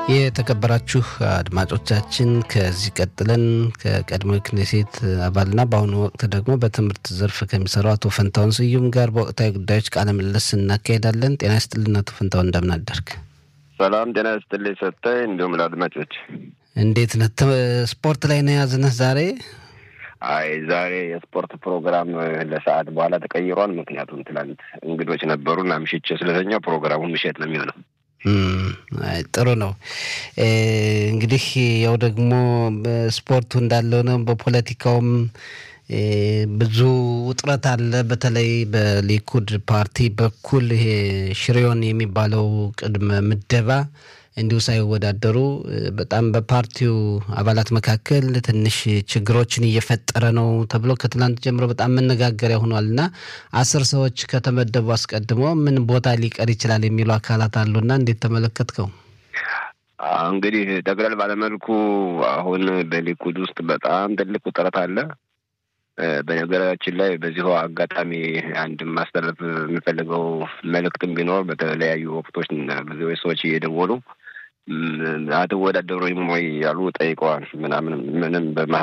የተከበራችሁ አድማጮቻችን ከዚህ ቀጥለን ከቀድሞ ክኔሴት አባልና በአሁኑ ወቅት ደግሞ በትምህርት ዘርፍ ከሚሰራው አቶ ፈንታውን ስዩም ጋር በወቅታዊ ጉዳዮች ቃለ ምልልስ እናካሄዳለን። ጤና ይስጥልን አቶ ፈንታውን እንደምን አደርክ? ሰላም ጤና ይስጥልኝ ሰጠኝ፣ እንዲሁም ለአድማጮች እንዴት ነህ? ስፖርት ላይ ነው የያዝንህ ዛሬ? አይ ዛሬ የስፖርት ፕሮግራም ለሰዓት በኋላ ተቀይሯል። ምክንያቱም ትላንት እንግዶች ነበሩና ምሽቼ ስለተኛው ፕሮግራሙ ምሽት ነው የሚሆነው። ጥሩ ነው። እንግዲህ ያው ደግሞ ስፖርቱ እንዳለው ነው። በፖለቲካውም ብዙ ውጥረት አለ። በተለይ በሊኩድ ፓርቲ በኩል ይሄ ሽሬዮን የሚባለው ቅድመ ምደባ እንዲሁ ሳይወዳደሩ በጣም በፓርቲው አባላት መካከል ትንሽ ችግሮችን እየፈጠረ ነው ተብሎ ከትላንት ጀምሮ በጣም መነጋገሪያ ሆኗል እና አስር ሰዎች ከተመደቡ አስቀድሞ ምን ቦታ ሊቀር ይችላል የሚሉ አካላት አሉና እንዴት ተመለከትከው? እንግዲህ ጠቅለል ባለመልኩ አሁን በሊኩድ ውስጥ በጣም ትልቅ ውጥረት አለ። በነገራችን ላይ በዚሁ አጋጣሚ አንድ ማስተላለፍ የምፈልገው መልእክትም ቢኖር በተለያዩ ወቅቶች ብዙ ሰዎች እየደወሉ አትወዳደሩም ወይ ያሉ ጠይቀዋል። ምናምን ምንም